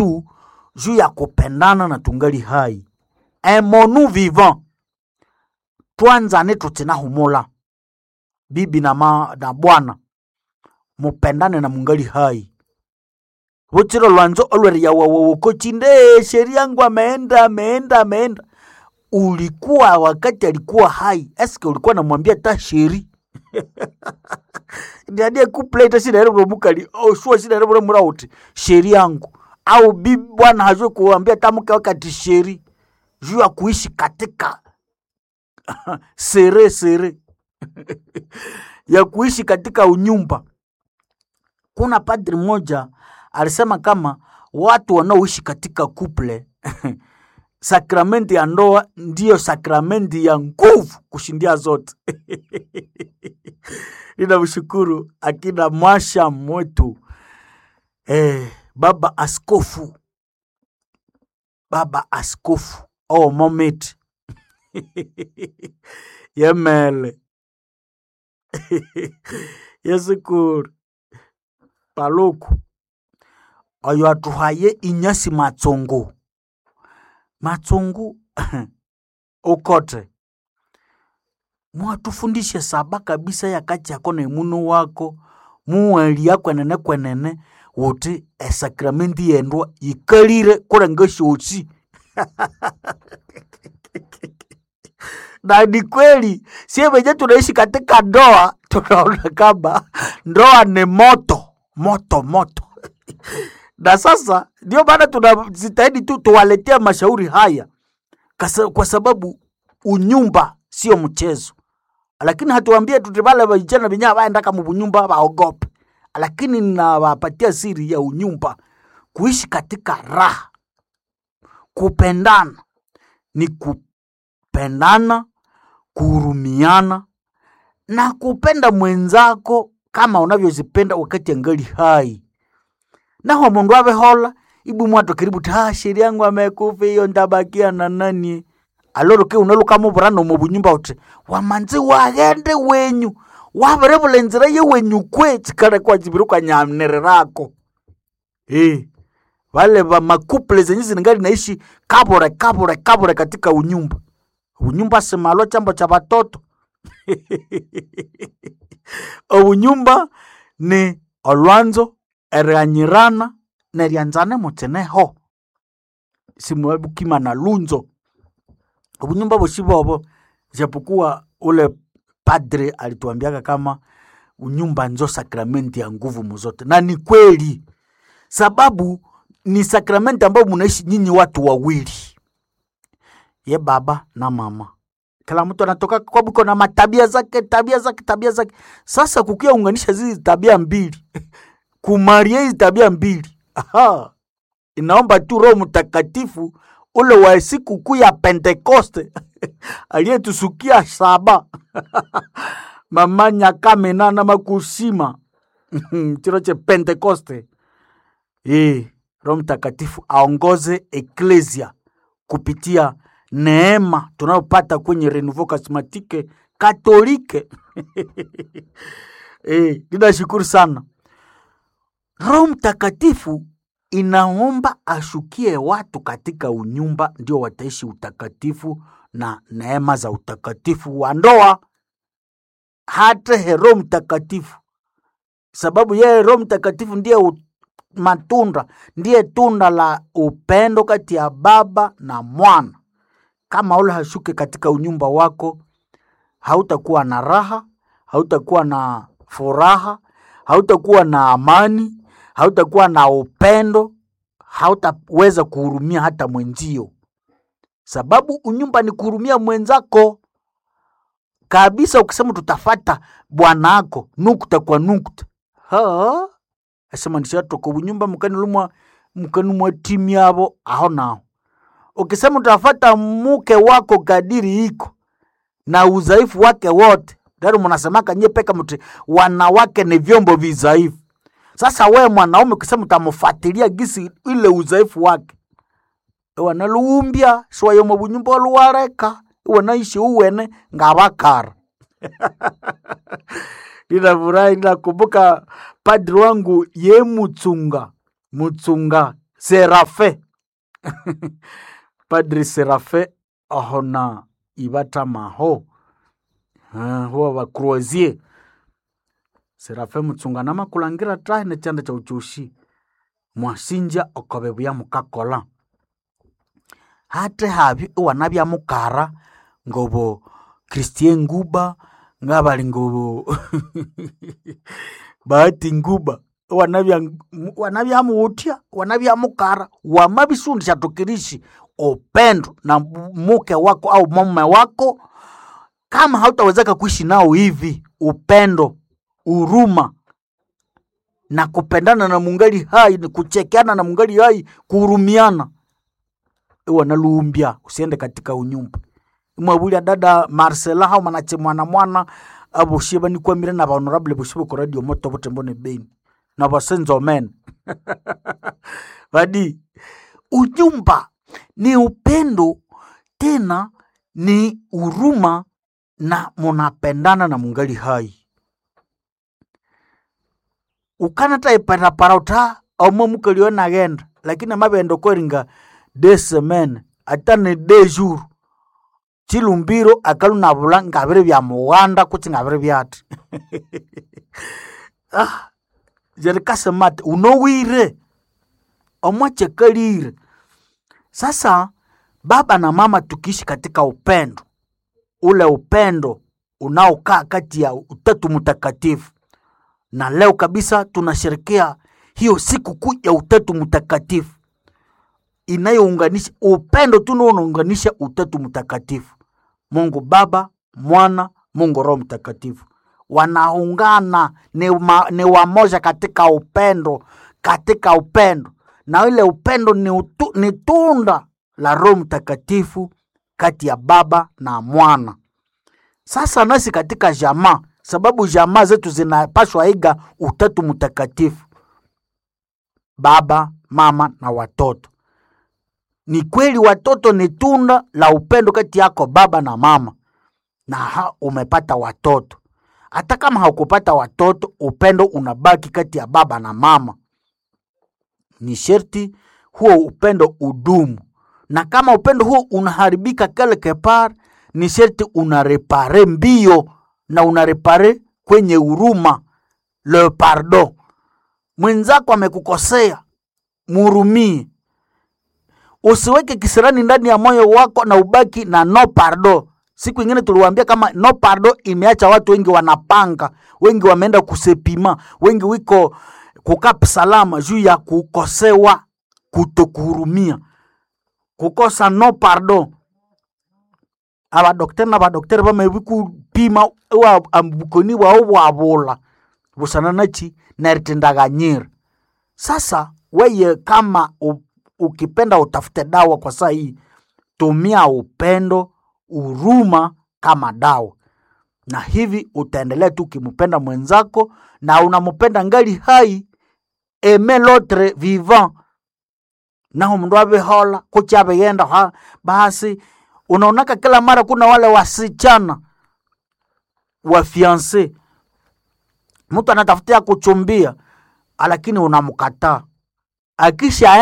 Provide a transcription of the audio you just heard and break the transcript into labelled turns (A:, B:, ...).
A: tu juu ya kupendana na tungali hai aimons-nous vivant twanzane tutinahumula bibi na, ma, na bwana mupendane na mungali hai vutsiro lwanzo olweria wawawokochinde sheri yangu ameenda ameenda ameenda ulikuwa wakati alikuwa hai eske ulikuwa namwambia ta sheri ndiadie kupleta sinaerebula mukali oshua sinaerebula murauti sheri yangu au bibi bwana hajue kuambia tamuke wakati sheri juu ya kuishi katika sere sere ya kuishi katika unyumba kuna padri mmoja alisema kama watu wanaoishi katika kuple sakramenti ya ndoa ndiyo sakramenti ya nguvu kushindia zote ninamshukuru akina mwasha mwetu eh, baba askofu baba askofu oh, moment yemele yesikuru paluku oyo atuhaye inyasi matsongo matsongo ukote mwatufundishe saba kabisa yakati yako na imuno wako muwalia kwenene kwenene wuti esakramenti yendwa yikalire kulenga shosi na ni kweli sie wenye tunaishi katika ndoa tunaona kama ndoa ni moto moto moto na sasa ndio maana tunajitahidi tu tuwaletea mashauri haya Kasa, kwa sababu unyumba sio mchezo lakini hatuambie tutibale vijana venye vaendaka mubunyumba vaogope lakini ninawapatia siri ya unyumba kuishi katika raha kupendana ni kupendana kuhurumiana na kupenda mwenzako kama unavyozipenda wakati angali hai naho mundu avehola ibu mwato karibu ta sheri yangu amekufa iyo ndabakia na nani aloroke unalukamuvurano mubunyumba uti wamanzi waghende wenyu wavirevula enzira ye wenyu kwe chikale kwa chiviri kwa nyamnere rako eh vale va makuple zenye ziningali naishi kabure kabure kabure katika unyumba unyumba simalo chambo cha vatoto obunyumba ni olwanzo erianyirana nerianzane mutseneho simwebukima na lunzo obunyumba boshi bobo japokuwa ule padre alituambiaka kama unyumba nzo sakramenti ya nguvu muzote na ni kweli sababu ni sakramenti ambayo munaishi nyinyi watu wawili ye baba na mama kila mtu anatoka kwa buko na matabia zake tabia zake tabia zake sasa kukia unganisha zizi tabia mbili kumaria hizi tabia mbili Aha. inaomba tu roho mtakatifu ule wa siku kuu ya pentekoste aliyetusukia saba mama nyakamena na makusima chiro che pentekoste e, roho mtakatifu aongoze eklesia kupitia neema tunayopata kwenye renouveau charismatique katolike e, ninashukuru sana roho mtakatifu inaomba ashukie watu katika unyumba ndio wataishi utakatifu na neema za utakatifu wa ndoa hata he roho mtakatifu sababu yeye roho mtakatifu ndiye u, matunda ndiye tunda la upendo kati ya baba na mwana kama ule hashuke katika unyumba wako hautakuwa na raha hautakuwa na furaha hautakuwa na amani hautakuwa na upendo hautaweza kuhurumia hata mwenzio sababu unyumba ni kuhurumia mwenzako kabisa ukisema tutafata bwanako nukta kwa nukta ha asema ndishatoka ubunyumba mukanilumwa mukanumwa timu yabo aho naho ukisema utafata mke wako kadiri iko na udhaifu wake wote dari munasemaka nye peka mti wanawake ni vyombo vidhaifu sasa we mwanaume ukisema utamfuatilia gisi ile udhaifu wake wanaluumbya siwayomo bunyumba oluwareka iwanaishi uwene ngabakara ninafurahi ninakumbuka padri wangu ye mutsunga mutsunga serafe padri serafe ahona ibatamaho uh, huwa bakroasie serafe mutsungana makulangira trahi nechanda cha uchushi mwasinja okobe buya mukakola hate habi iwana bya mukara ngobo christien nguba ngabali ngobo bahati nguba wanabya wanabya muutya wanabya mukara wama bisundi shatokirishi upendo na muke wako au mume wako kama hautawezeka kuishi nao hivi upendo uruma na kupendana na mungali hai ni kuchekeana na mungali hai kuhurumiana iwanaluumbya usiende katika unyumba imwabulya dada marcela hau manache mwana mwana aboshie banikwamire na bahonorable boshie boko radio moto botembo ne beni na basenzo men badi unyumba ni upendo tena ni huruma na munapendana na mungali hai ukanata iparapara uta omwe mukalio nagenda lakini amabendo koringa de semaine ata ni de jour chilumbiro akalu nabula ngabiri bya muwanda kutsi ngabiri byati ah, jerikasemati unowire omwachekalire sasa baba na mama tukiishi katika upendo ule upendo unaokaa kati ya utatu mtakatifu na leo kabisa tunasherekea hiyo siku kuu ya utatu mtakatifu inayounganisha upendo tu ndio unaunganisha utatu mtakatifu mungu baba mwana mungu roho mtakatifu wanaungana ni, ma, ni wamoja katika upendo katika upendo na ile upendo ni, utu, ni tunda la roho mtakatifu kati ya baba na mwana sasa nasi katika jamaa sababu jamaa zetu zinapashwa iga utatu mtakatifu baba mama na watoto ni kweli watoto ni tunda la upendo kati yako baba na mama na ha, umepata watoto hata kama haukupata watoto upendo unabaki kati ya baba na mama ni sherti huo upendo udumu na kama upendo huo unaharibika quelque part ni sherti unarepare mbio na unarepare kwenye huruma le pardon mwenzako amekukosea murumie usiweke kisirani ndani ya moyo wako na ubaki na no pardo siku ingine tuliwaambia kama no pardo imeacha watu wengi wanapanga wengi wameenda kusepima wengi wiko kukap salama juu ya kukosewa kutokuhurumia kukosa no pardo abadokteri na badokteri bamebi kupima wa ambukoni bwao bwabula busana nachi naritendaganyira sasa weye kama u, ukipenda utafute dawa kwa saa hii tumia upendo huruma kama dawa na hivi utaendelea tu ukimpenda mwenzako na unampenda ngali hai eme lotre vivant naho mndu avihola kuchi avighenda ha basi unaonaka kila mara kuna wale wasichana wafianse mtu anatafutia kuchumbia lakini unamkataa akisha